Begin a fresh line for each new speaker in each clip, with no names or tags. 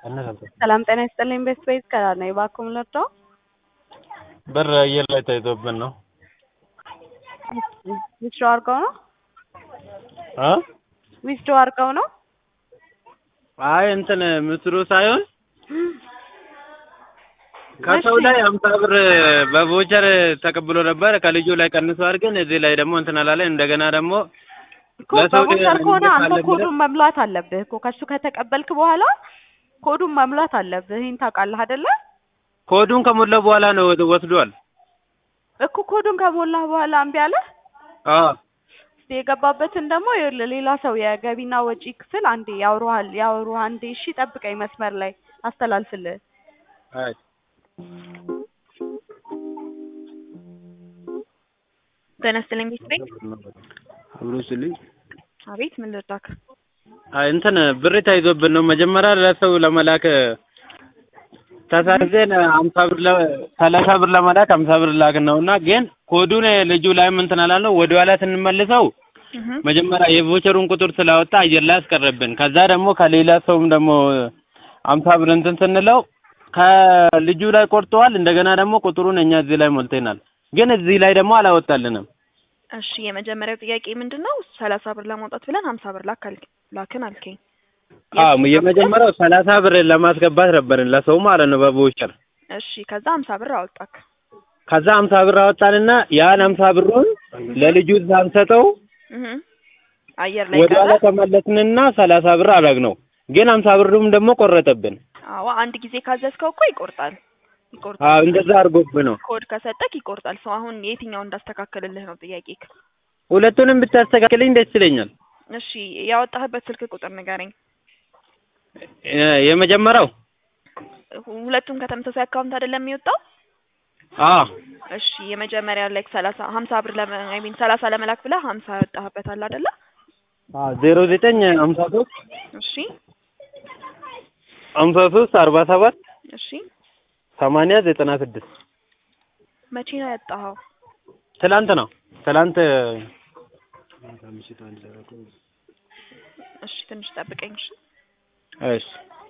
ሰላም ጤና ይስጥልኝ ቤስት ቤዝ ከራር ነው እባክዎ ምን ልርዳዎ?
ብር አየር ላይ ተይዞብን ነው።
ዊዝድሮ አድርገው ነው
እ
ዊዝድሮ አድርገው ነው?
አይ እንትን ምስሉ ሳይሆን ከሰው ላይ አምሳ ብር በቮቸር ተቀብሎ ነበር ከልጁ ላይ ቀንሷል። ግን እዚህ ላይ ደግሞ እንትን አላለን። እንደገና ደግሞ
እኮ
ለሰው
በቮቸር ከሆነ አንተ
እንልካለን ብለህ-
ኮዱን መሙላት አለብህ እኮ ከሱ ከተቀበልክ በኋላ ኮዱን መሙላት አለብህ። ይህን ታውቃለህ አይደለ?
ኮዱን ከሞላ በኋላ ነው ወስዷል።
እኮ ኮዱን ከሞላህ በኋላ እምቢ አለህ?
አዎ
እስኪ የገባበትን ደግሞ ይኸውልህ ሌላ ሰው የገቢና ወጪ ክፍል አንዴ ያውሩሃል ያውሩህ አንዴ እሺ ጠብቀኝ መስመር ላይ አስተላልፍልህ
አይ
ጤና ይስጥልኝ ቤት ቤት
አብሮ ስልኝ
አቤት ምን ልርዳክ?
አይ እንትን ብር ተይዞብን ነው መጀመሪያ ለሰው ለመላክ ተሳዘን ሀምሳ ብር ለ ሰላሳ ብር ለመላክ ሀምሳ ብር ላክን ነው እና ግን ኮዱን ልጁ ላይም እንትን አላልነው ወደ ኋላ ስንመልሰው
እህ
መጀመሪያ የቮቸሩን ቁጥር ስላወጣ አየር ላይ አስቀረብን። ከዛ ደግሞ ከሌላ ሰውም ደግሞ አምሳ ብር እንትን ስንለው ከልጁ ላይ ቆርጠዋል። እንደገና ደግሞ ቁጥሩን እኛ እዚህ ላይ ሞልተናል። ግን እዚህ ላይ ደግሞ አላወጣልንም።
እሺ የመጀመሪያው ጥያቄ ምንድን ነው? ሰላሳ ብር ለማውጣት ብለን ሀምሳ ብር ላክ አልክ ላክን አልከኝ።
አዎ የመጀመሪያው ሰላሳ ብር ለማስገባት ነበርን ለሰው ማለት ነው በቮቸር
እሺ ከዛ ሀምሳ ብር አወጣክ።
ከዛ ሀምሳ ብር አወጣንና ያን ሀምሳ ብሩን ለልጁ ሳንሰጠው
እህ አየር ላይ
ወደ
ቀረ።
ኋላ ተመለስንና ሰላሳ ብር አደረግነው። ግን ሀምሳ ብሩም ደግሞ ቆረጠብን።
አዎ አንድ ጊዜ ካዘዝከው እኮ ይቆርጣል ይቆርጣል።
አዎ እንደዛ አድርጎብን ነው።
ኮድ ከሰጠክ ይቆርጣል። ሰው አሁን የትኛው እንዳስተካከልልህ ነው ጥያቄክ።
ሁለቱንም ብታስተካክልኝ ደስ ይለኛል።
እሺ ያወጣህበት ስልክ ቁጥር ንገረኝ።
የ- የመጀመሪያው
ሁለቱም ከተመሳሳይ አካውንት አይደለም የሚወጣው?
አዎ
እሺ የመጀመሪያ ላይ ሰላሳ ሀምሳ ብር ለመ አይ ሚን ሰላሳ ለመላክ ብለህ ሀምሳ ያወጣህበታል አይደለ?
አዎ ዜሮ ዘጠኝ ሀምሳ ሶስት
እሺ
ሀምሳ ሶስት አርባ ሰባት
እሺ
ሰማንያ ዘጠና ስድስት
መቼ ነው ያወጣኸው?
ትላንት ነው ትላንት
እሺ ትንሽ ጠብቀኝ። እሺ
እሺ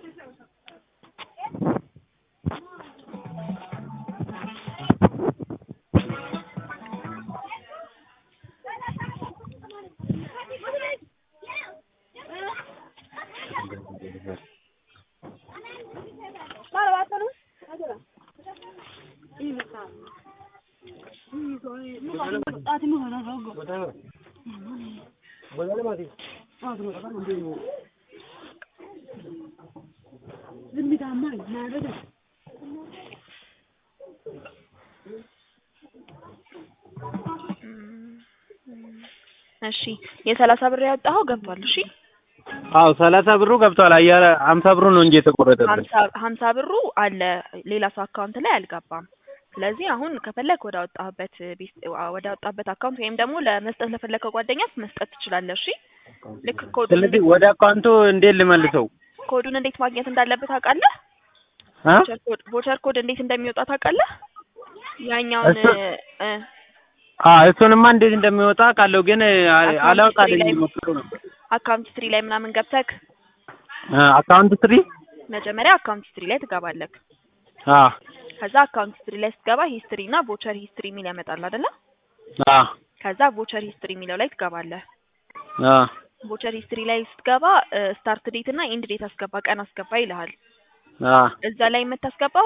እሺ የሰላሳ ብር ያወጣኸው ገብቷል። እሺ
አዎ ሰላሳ ብሩ ገብቷል። አየር ሀምሳ ብሩ ነው እንጂ የተቆረጠብን።
ሀምሳ ሀምሳ ብሩ አለ ሌላ ሰው አካውንት ላይ አልገባም። ስለዚህ አሁን ከፈለግ ወደ አወጣህበት ቤት ወደ አወጣህበት አካውንት ወይም ደግሞ ለመስጠት ለፈለከው ጓደኛ መስጠት ትችላለህ። እሺ ልክ ኮዱን
ስለዚህ ወደ አካውንቱ እንዴት ልመልሰው?
ኮዱን እንዴት ማግኘት እንዳለበት ታውቃለህ?
አ
ቮቸር ኮድ ቮቸር ኮድ እንዴት እንደሚወጣ ታውቃለህ? ያኛውን
እሱ-
እ
አ እሱንማ እንዴት እንደሚወጣ ቃለሁ ግን አ-
አካውንት
አላውቃለኝ
ሂስትሪ ላይ-
ሞክሮ ነበር።
አካውንት ሂስትሪ ላይ ምናምን ገብተህ
አ አካውንት ትሪ
መጀመሪያ አካውንት ሂስትሪ ላይ ትገባለህ።
አ
ከዛ አካውንት ሂስትሪ ላይ ስትገባ ሂስትሪ እና ቮቸር ሂስትሪ የሚል ያመጣል አይደለ?
አ
ከዛ ቮቸር ሂስትሪ የሚለው ላይ ትገባለህ።
አ
ቮቸር ሂስትሪ ላይ ስትገባ ስታርት ዴት እና ኢንድ ዴት አስገባ፣ ቀን አስገባ ይልሃል።
አ
እዛ ላይ የምታስገባው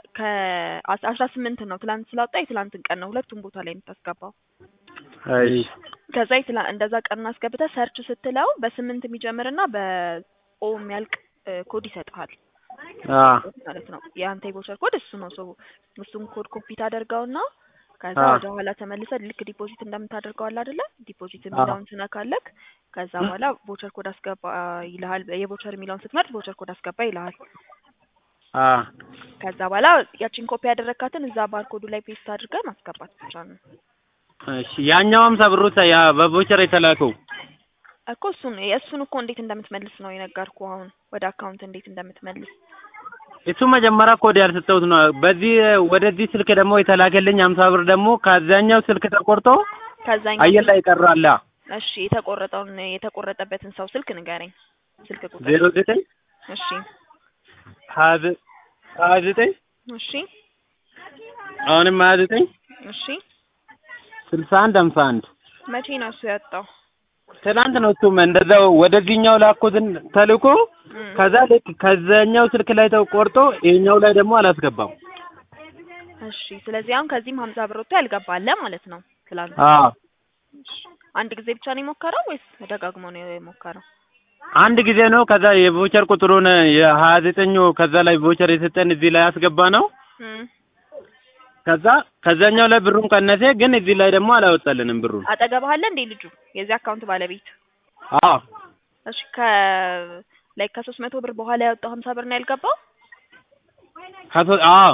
ከአስራ ስምንት ነው። ትላንት ስላወጣ የትላንትን ቀን ነው ሁለቱም ቦታ ላይ የምታስገባው።
እሺ
ከዛ የትላ እንደዛ ቀን አስገብተህ ሰርች ስትለው በስምንት የሚጀምርና በኦ የሚያልቅ እ፣ ኮድ ይሰጥሃል
አ
ማለት ነው። የአንተ የቮቸር ኮድ እሱ ነው። ሰው እሱን ኮድ ኮፒ ታደርገውና ከዛ
አዎ።
ወደ ኋላ ተመልሰህ ልክ ዲፖዚት እንደምታደርገው አለ አይደለ? ዲፖዚት የሚለውን ትነካለህ። ከዛ በኋላ ቮቸር ኮድ አስገባ ይልሃል። የቮቸር የሚለውን ስትመርጥ ቮቸር ኮድ አስገባ ይልሃል።
አ
ከዛ በኋላ ያቺን ኮፒ ያደረካትን እዛ ባርኮዱ ላይ ፔስት አድርገህ ማስገባት ብቻ ነው
እሺ ያኛው ሀምሳ ብሩ ሳ- ያ በቮቸር የተላከው
እኮ እሱን የእሱን እኮ እንዴት እንደምትመልስ ነው የነገርኩ። አሁን ወደ አካውንት እንዴት እንደምትመልስ
እሱ መጀመሪያ ኮድ ያልሰጠሁት ነው። በዚህ ወደዚህ ስልክ ደግሞ የተላከልኝ ሀምሳ ብር ደግሞ ከዛኛው ስልክ ተቆርጦ
ከዛኛው
አየር ላይ ቀራላ
እሺ የተቆረጠውን የተቆረጠበትን ሰው ስልክ ንገረኝ። ስልክ ቁጥር
ዜሮ ዘጠኝ
እሺ
ሀያ ዘ- ሀያ ዘጠኝ
እሺ
አሁንም ሀያ ዘጠኝ
እሺ
ስልሳ አንድ ሀምሳ አንድ
መቼ ነው እሱ ያወጣው?
ትናንት ነው እሱም እንደዛው ወደዚህኛው ላኩትን ተልኮ
እም፣
ከዛ ልክ ከዛኛው ስልክ ላይ ተቆርጦ ይሄኛው ላይ ደግሞ አላስገባም።
እሺ ስለዚህ አሁን ከዚህም ሀምሳ ብር ወጥቶ ያልገባለ ማለት ነው። ትላንት
አዎ
አንድ ጊዜ ብቻ ነው የሞከረው ወይስ ደጋግሞ ነው የሞከረው?
አንድ ጊዜ ነው። ከዛ የቮቸር ቁጥሩን የሀያ ዘጠኙ ከዛ ላይ ቮቸር የሰጠን እዚህ ላይ ያስገባ ነው።
እም፣
ከዛ ከዛኛው ላይ ብሩን ቀነሴ፣ ግን እዚህ ላይ ደግሞ አላወጣልንም ብሩን።
አጠገብህ አለ እንዴ ልጁ የዚህ አካውንት ባለቤት?
አዎ
እሺ ከ ላይ ከሶስት መቶ ብር በኋላ ያወጣው ሀምሳ ብር ነው ያልገባው?
ከሶ አዎ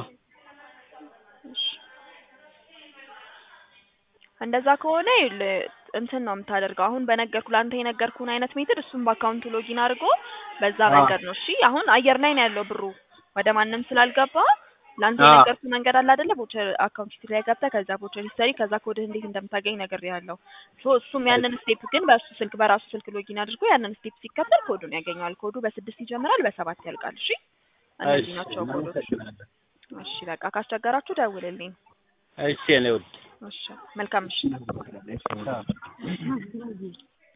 እንደዛ ከሆነ ይኸውልህ እንትን ነው የምታደርገው። አሁን በነገርኩ ለአንተ የነገርኩህን አይነት ሜትድ እሱም በአካውንቱ ሎጊን አድርጎ በዛ
አዎ።
መንገድ ነው። እሺ አሁን አየር ላይ ነው ያለው ብሩ ወደ ማንም ስላልገባ ለአንተ
አዎ።
የነገርኩህ መንገድ አለ አይደለ? ቦቸር አካውንት ሂስትሪ ላይ ገብተህ ከዛ ቦቸር ሂስትሪ ከዛ ኮድህ እንዴት እንደምታገኝ ነግሬሃለሁ። ሶ እሱም ያንን ስቴፕ ግን በእሱ ስልክ በራሱ ስልክ ሎጊን አድርጎ ያንን ስቴፕ ሲከተል ኮዱን ያገኘዋል። ኮዱ በስድስት ይጀምራል፣ በሰባት ያልቃል። እሺ እነዚህ ናቸው ኮዶች። እሺ በቃ ካስቸገራችሁ ደውልልኝ።
እሺ እኔ ውድ
እሺ መልካም ምሽት።